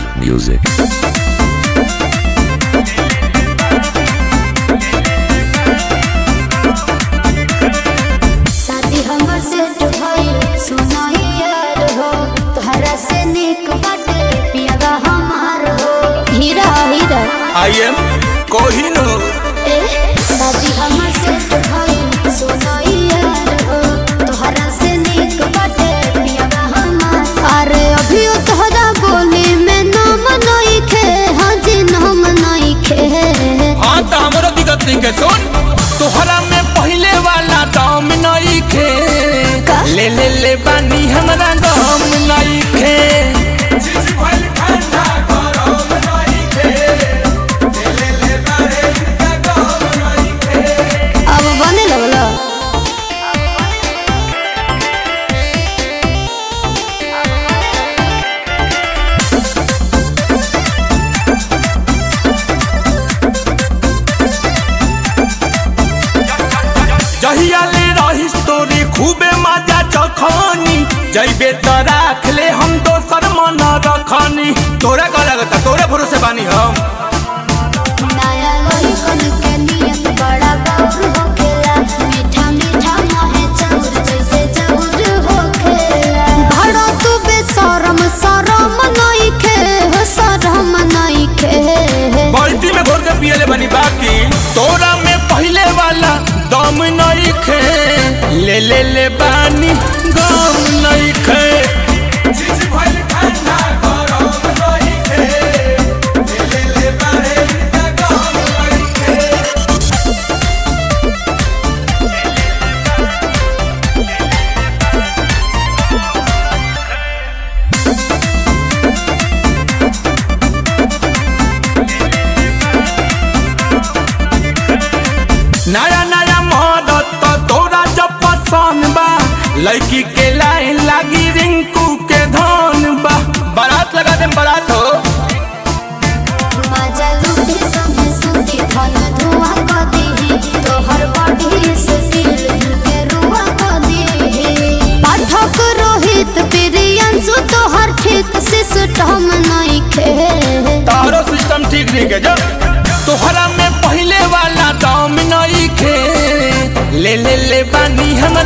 music. शादी हमर set भइल सुनाई यार हो तोहरा से निक बाटे पियागा हमार हो हीरा हीरा आई एम कोहिनूर ए शादी हमर सेट भइल सुनाई यार हो तोहरा से निक बाटे पियागा हमार अरे अभी तोहरा बोली में नाम नहीं खे हाँ जी नाम नहीं खे हाँ तो हमरो दिक्कत नहीं के सुन तोहरा में पहले वाला दाम नहीं खे का? ले ले ले बानी हमरा दाम नहीं खे अब बने लगलो जहिया ले रही तोरी खूबे मजा चखनी जइबे तो राख ले हम दोसर मन रखनी तोरा का लगता तोरे भरोसे बानी हम नया लड़कन के नियत बड़ा बाबू होखेला मीठा मीठा मोहे चाउर जैसे चाउर होखेला भड़ा तू बेशरम शरम नहीं खे हो शरम नहीं खे बाल्टी में घोर के पियले बनी बाकी तोरा में पहले वाला दम नहीं खे ले ले ले बानी गम नहीं खे नया नया मदद तो तोरा जब पसंद बा लड़की के लाइन लागी रिंकू के धन बा बारात लगा दे बारात हो मजा लूटे संगे सुती धन धुआ क दीही तोहर बॉडी से दिल के रुआ क दीही पाठक रोहित प्रियंशु तोहर ठीक सिस्टम नहीं खे तारो सिस्टम ठीक नहीं के जब तोहरा में पहले वाला दाम नहीं खे ले ले ले बानी हम